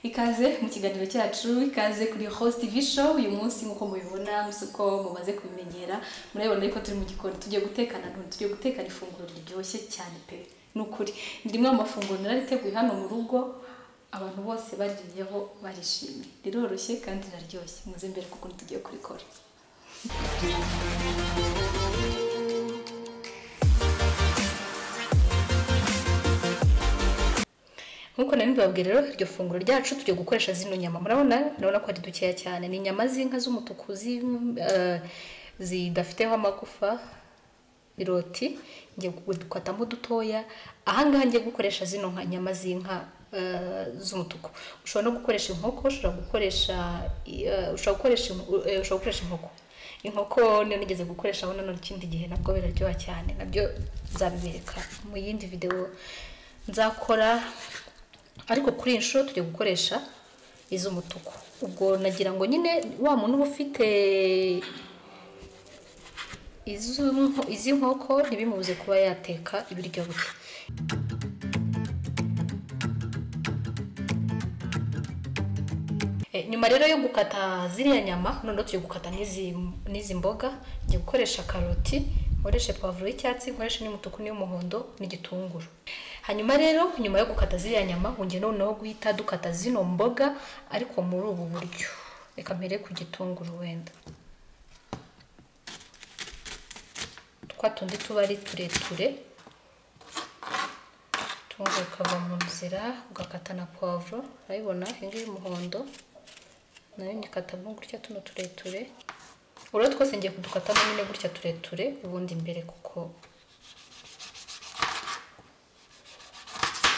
ikaze mu kiganiro cyacu ikaze kuri host tv show uyu munsi nk'uko mubibona uko mumaze kubimenyera murabibona ariko turi mu gikoni tugiye gutekana ntuntu tugiye gutekana ifunguro riryoshye cyane pe ni ukuri ni rimwe mu mafunguro narariteguye hano mu rugo abantu bose baririyeho barishimye riroroshye kandi riraryoshye muze imbere kuko tugiye kurikora nk'uko nari mbabwira rero iryo funguro ryacu tugiye gukoresha zino nyama murabona urabona ko ari dukeya cyane ni inyama z'inka z'umutuku zi- eh, zidafiteho amagufa iroti ngiye gukatamo dutoya ahangaha ngiye gukoresha zino nka nyama z'inka eh, z'umutuku ushobora no gukoresha inkoko ushobora gukoresha eh, ushobora gukoresha inku- eh, ushobora gukoresha inkoko inkoko niyo nigeze gukoresha abona n'ikindi gihe nabwo biraryoha cyane nabyo nzabibereka mu yindi videwo nzakora ariko kuri iyi nshuro tujya gukoresha iz'umutuku ubwo nagira ngo nyine wa muntu uba ufite iz'inko- izi nkoko ntibimubuze kuba yateka ibiryo bye Eh, nyuma rero yo gukata ziriya nyama noneho tugiye gukata n'izi n'izi mboga ngiye gukoresha karoti nkoreshe pavuro y'icyatsi nkoreshe n'umutuku n'iy'umuhondo n'igitunguru hanyuma rero nyuma yo gukata ziriya nyama wongeye noneho guhita dukata zino mboga ariko muri ubu buryo reka mpere ku gitunguru wenda twa tundi tuba ari tureture tunguru ukava mu nzira ugakata na pavuro urabibona iyi ngiyi y'umuhondo nayo nyikatamo gutya tuno tureture urabona twose ngiye kudukatamo nyine gutya tureture ubundi imbere kuko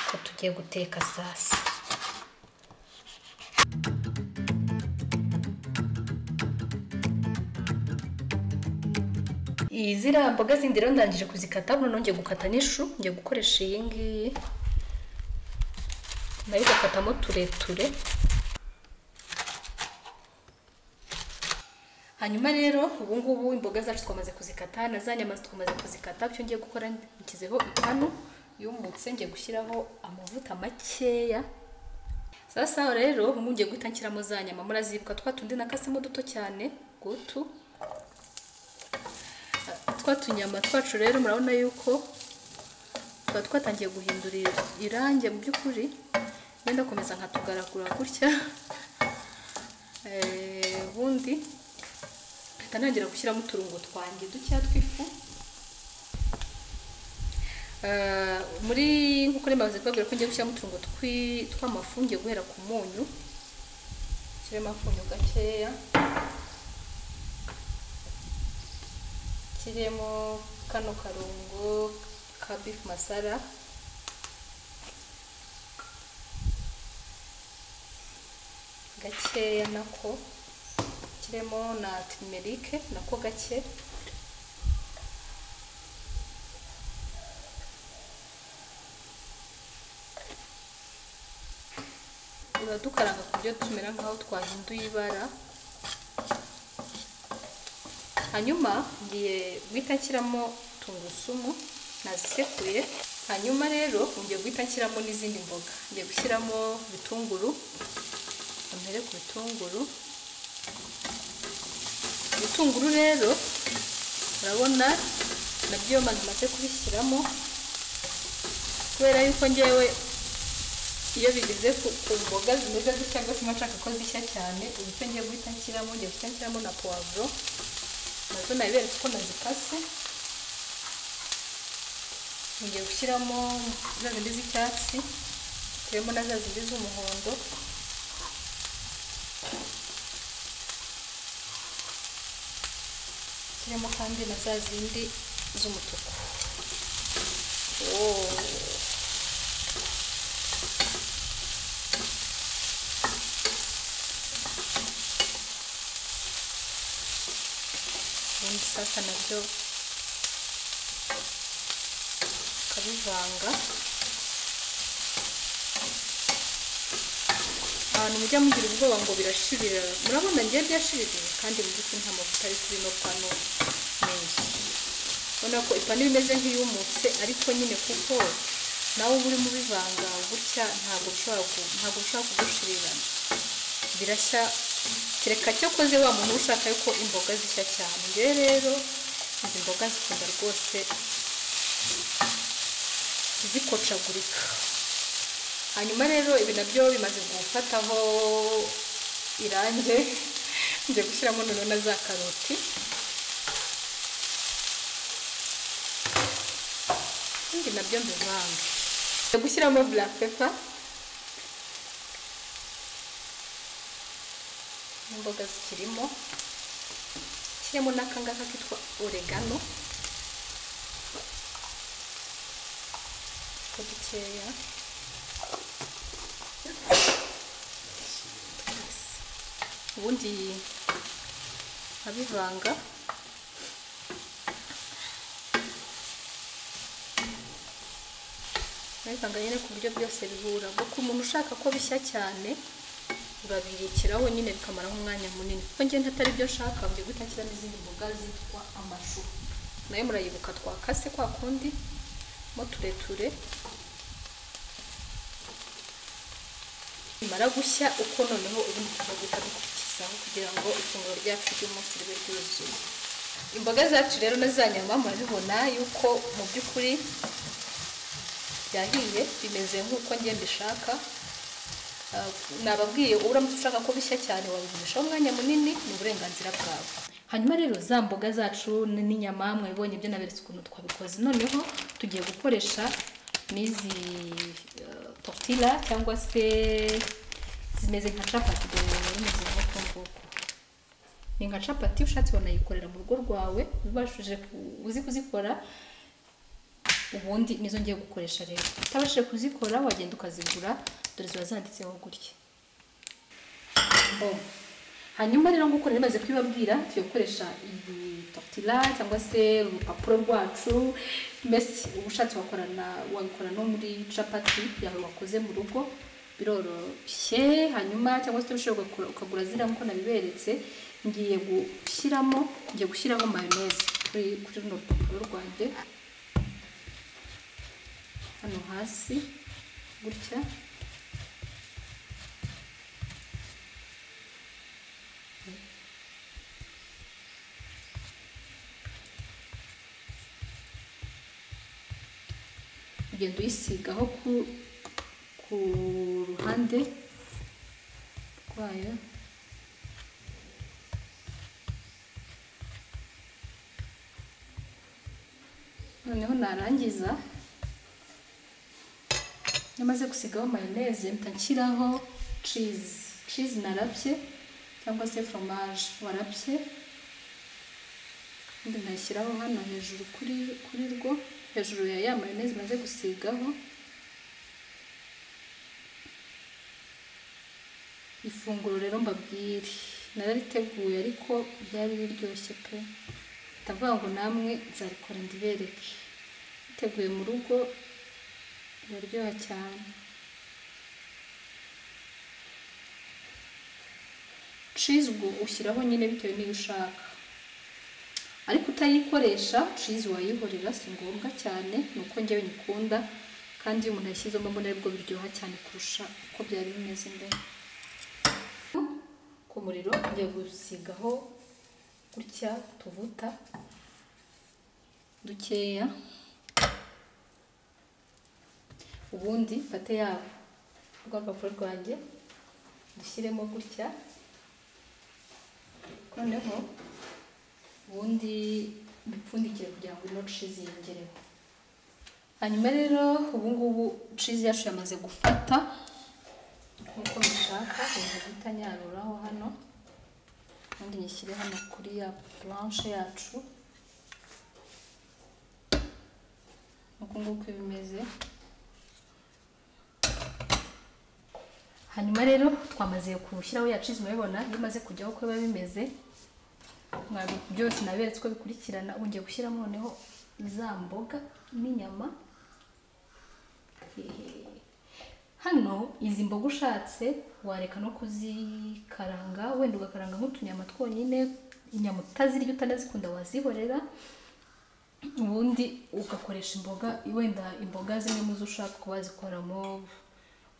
ko tugiye guteka sasa izi mboga zindi rero ndangije kuzikata noneho ngiye gukata n'ishu ngiye gukoresha iyi ngiyi nayo igakatamo tureture hanyuma rero ubu ngubu imboga zacu twamaze kuzikata na za nyama twamaze kuzikata byo ngiye gukora nshyizeho ipanu yumutse ngiye gushyiraho amavuta makeya sasa aho rero ubu ngubu ngiye guhita nshyiramo za nyama murazibuka twa tundi nakasemo duto cyane gutu twa tunyama twacu rero murabona yuko tuba twatangiye guhindura irangi mu by'ukuri ngenda komeza nkatugaragura gutya Eh, ubundi mpita ntangira gushyiramo uturungo twanjye dukeya tw'ifu Eh, muri nk'uko rero bavuze kubabwira ko ngiye gushyiramo uturungo twi- tw'amafu ngiye guhera ku munyu nshyiremo akunyu gakeya kirimo kano karungo ka beef masara gakeya nako kirimo na timerike nako gake uradukaranga ku buryo tumera nk'aho twahinduye ibara hanyuma ngiye guhita nshyiramo tungurusumu nazisekuye hanyuma rero ngiye guhita nshyiramo n'izindi mboga ngiye gushyiramo ibitunguru mpere ku bitunguru ibitunguru rero urabona nabyo iyo maze kubishyiramo kubera yuko ngewe iyo bigeze ku ku mboga zimeze gutya rwose mba nshaka ko zishya cyane ubu cyo ngiye guhita nshyiramo ngiye guhita nshyiramo na puwavuro nazo nabiberetse uko nazikase ngiye gushyiramo za zindi z'icyatsi turimo na za zindi z'umuhondo turimo kandi na za zindi z'umutuku Woah. ubundi sasa nabyo ukabivanga ahantu mujya mugira ubwoba ngo birashirira murabona ngiye byashiririye kandi mu by'ukuri nta mavuta ari kuri no pano menshi ubona ko ipanu iba imeze nk'iyumutse ariko nyine kuko nawe uba urimo ubivanga gutya ntabwo ushobora ku- ntabwo ushobora kugushirira birashya kereka cyo koze wa muntu uba ushaka yuko imboga zishya cyane njyewe rero izi mboga zikunda rwose zikocagurika hanyuma rero ibi nabyo bimaze gufataho irange ngiye gushyiramo noneho na za karoti ibindi nabyo mbivange ngiye gushyiramo black pepper n'imboga zikirimo kirimo n'akangaka kitwa oregano ko dukeya ubundi nkabivanga nkabivanga nyine ku buryo byose bihura kuko umuntu ushaka ko bishya cyane urabibikiraho nyine bikamara nk'umwanya munini kuko ngenda atari byo nshaka byo guhita nshyiramo izindi mboga zitwa amashu nayo murayibuka twakase kwa kundi mo tureture bimara gushya uko noneho ubundi tukaguhita dukurikizaho kugira ngo ifunguro ryacu ry'umunsi ribe ryuzuye imboga zacu rero na za nyama murabibona yuko mu by'ukuri byahiye bimeze nk'uko njye mbishaka nababwiye uramutse ushaka ko bishya cyane wabigurishaho umwanya munini ni uburenganzira bwawe hanyuma rero za mboga zacu n- n'inyama mwabibonye ibyo naberetse ukuntu twabikoze noneho tugiye gukoresha n'izi eh, tortilla cyangwa se zimeze nka capati bimeze nk'uko nguko ni nka capati ushatse wanayikorera mu rugo rwawe ubashije ku- uzi kuzikora ubundi nizo ngiye gukoresha rero utabashije kuzikora wagenda ukazigura dore ziba zanditseho gutya Boom. hanyuma rero nk'uko nari maze kubibabwira tugiye gukoresha iyi tortilla cyangwa se urupapuro rwacu mbese uba ushatse wakorana wabikora no muri capati yawe wakoze mu rugo biroroshye hanyuma cyangwa se utabashije ugakora- ukagura ziriya nk'uko nabiberetse ngiye gushyiramo ngiye gushyiraho mayoneze kuri kuri runo rupapuro rwanjye hano hasi gutya ugenda uyisigaho ku ku ruhande rwayo noneho narangiza namaze gusigaho mayoneze mpita nshyiraho cheese cheese narabye cyangwa se fromage warabye ubundi nkayishyiraho hano hejuru kuri kuri rwo hejuru ya ya mayoneze maze gusigaho ifunguro rero mbabwire narariteguye ariko ryari riryoshye pe ndavuga ngo namwe nzarikora ndibereke niteguye mu rugo biraryoha cyane cheese ubwo ushyiraho nyine bitewe n'iyo ushaka ariko utayikoresha cheese wayihorera si ngombwa cyane ni uko njyewe nyikunda kandi iyo umuntu yashyizemo mbona aribwo biryoha cyane kurusha uko byari bimeze mbere ku muriro ngiye gusigaho gutya tuvuta dukeya ubundi mfate yabo rwa rupapuro rwanjye dushyiremo gutya noneho ubundi bipfundikire kugira ngo ino cizi yongereho hanyuma rero ubu ngubu cizi yacu yamaze gufata nk'uko mbishaka hejuru guhita nyaruraho hano ubundi nyishyire hano kuri ya blanche yacu uku nguku iba imeze hanyuma rero twamaze gushyiraho ya cheese murabibona iyo imaze kujyaho uko biba bimeze mwabyo byose naberetse uko bikurikirana ubu ngiye gushyiramo noneho za mboga n'inyama Hehe. hano izi mboga ushatse wareka no kuzikaranga wenda ugakaranga nk'utunyama twonyine inyama utazirya utanazikunda wazihorera ubundi ugakoresha imboga wenda imboga zimwe mu zo ushaka kuba wazikoramo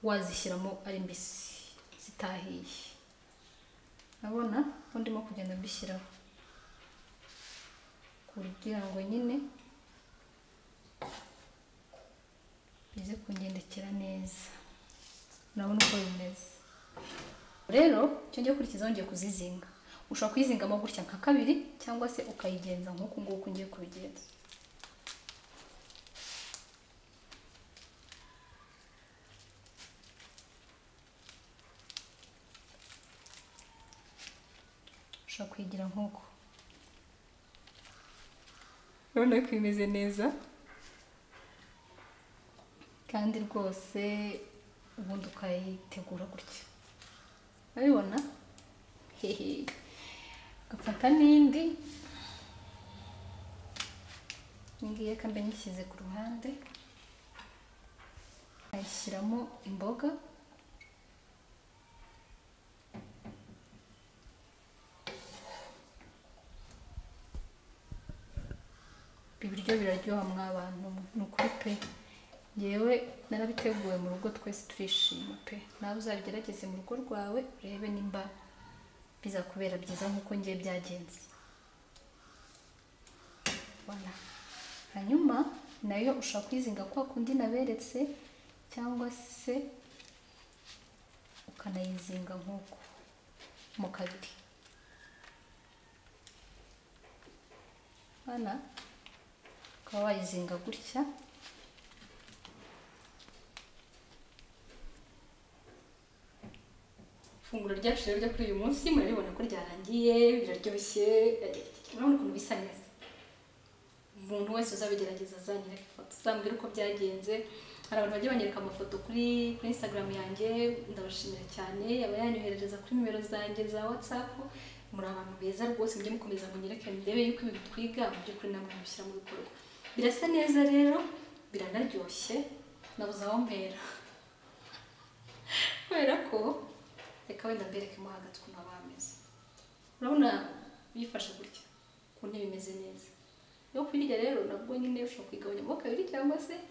wazishyiramo ari mbisi zitahiye urabona ko ndimo kugenda mbishyiraho kugira ngo nyine bize kungendekera neza urabona uko bimeze rero icyo ngiye gukurikizaho ngiye kuzizinga ushobora kuyizingamo gutya nka kabiri cyangwa se ukayigenza nk'uku nguku ngiye kubigenza ushobora kuyigira nk'uko urabona ko imeze neza kandi rwose ubundi ukayitegura gutya urabibona hehe ugafata n'indi ngiye kandi nyishyize ku ruhande nkayishyiramo imboga ibiryo biraryoha mw'abantu ni ukuri pe ngewe narabiteguwe mu rugo twese turishima pe nawe uzabigerageze mu rugo rwawe urebe nimba bizakubera byiza nk'uko ngiye byagenze Voilà. hanyuma nayo ushobora kwizinga kwa kundi naberetse cyangwa se ukanayizinga nk'uko mu kabiri Voilà. ukaba wayizinga gutya ifunguro ryacu rero ryo kuri uyu munsi murabibona ko ryarangiye biraryoshye urabona ukuntu bisa neza umuntu wese uzabigerageza azanyereka ifoto uzambwira uko byagenze hari abantu bagiye banyereka amafoto kuri kuri instagram yanjye ndabashimira cyane abayanyoherereza kuri nimero zanjye za whatsapp muri abantu beza rwose mujye mukomeza munyereke murebe yuko ibi twiga mu by'ukuri namwe mubishyira mu bikorwa birasa neza rero biranaryoshye nabuze aho mpera kubera ko reka wenda mberekemo hagati ukuntu haba hameze urabona bifashe gutya ku ntebe imeze neza yo kuyirya rero nabwo nyine ushobora kuyigabanyamo kabiri cyangwa se